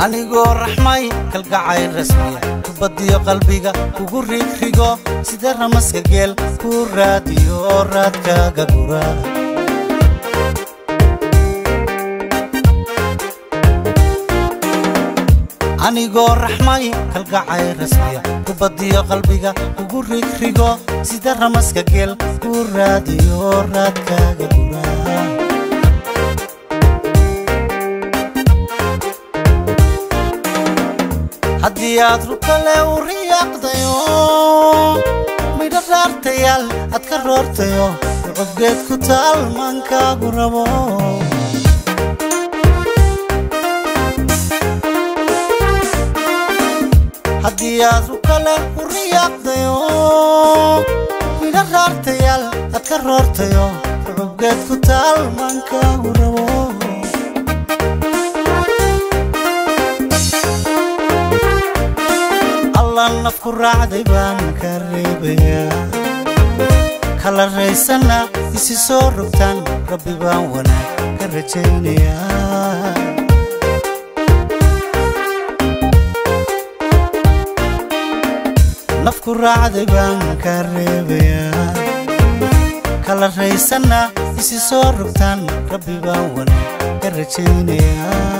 anigoo raxmay kalgacayl rasmiya kubadiyo qalbiga kugu rigrigo sida ramaska geel ku raadiyo raadkaaga gura anigoo raxmay kalgacayl rasmiya kubadiyo qalbiga kugu rigrigo sida ramaska geel ku raadiyo raadkaaga gura haddii aad rukale u riyaaqdayo midho raartayaal aad ka roortayo codgeed ku taal maankaagu rabo haddii aad rukale u riyaaqdayo midho raartayaal aad ka roortayo codgeed ku taal maankaagu rabo nafku raacday baan ka reebayaa kala raysana isi soo rogtaan rabbi baan wanaag ka rajaynayaa nafku raacday baan ka reebayaa kala raysana isi soo rogtaan rabbi baan wanaag ka rajaynayaa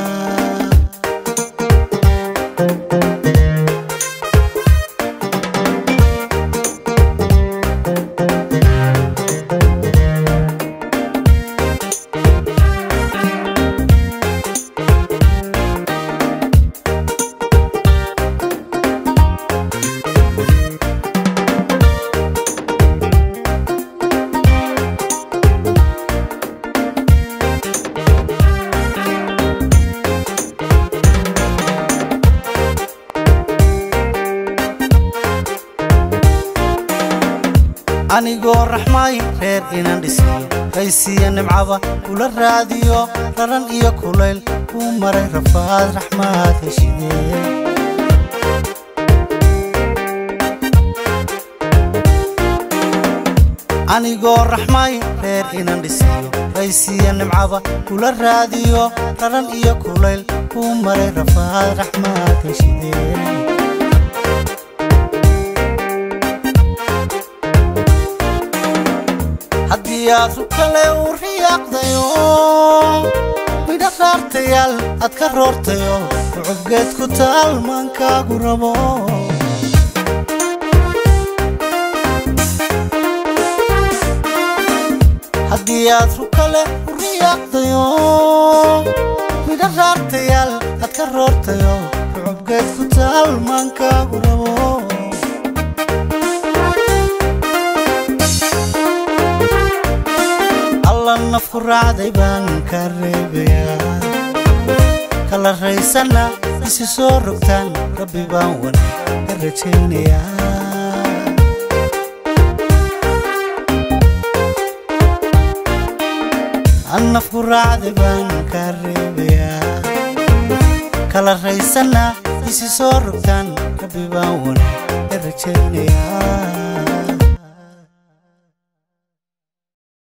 anigoo raxmay reer inaan dhisiyo raysiya nimcaba kula raadiyo raran iyo kulayl kuu maray rafaad raxmaad heshidee anigoo raxmay reer inaan dhisiyo raysiya nimcaba kula raadiyo raran iyo kulayl kuu maray rafaad raxmaad heshidee haddii aad rukale u riyaaqdayo midho raartayaal aad ka roortayo codgeed ku taal maankaagu rabo haddii aad rukale u riyaaqdayo midho raartayaal aad ka roortayo codgeed ku taal maankaagu rabo nafku raacday baan ka reebayaa kala raysana isi soo rogtaan rabbi baan wanaag ka rajaynayaa nafku raacday baan ka reebayaa kala raysana isi soo rogtaan rabbi baan wanaag ka rajaynayaa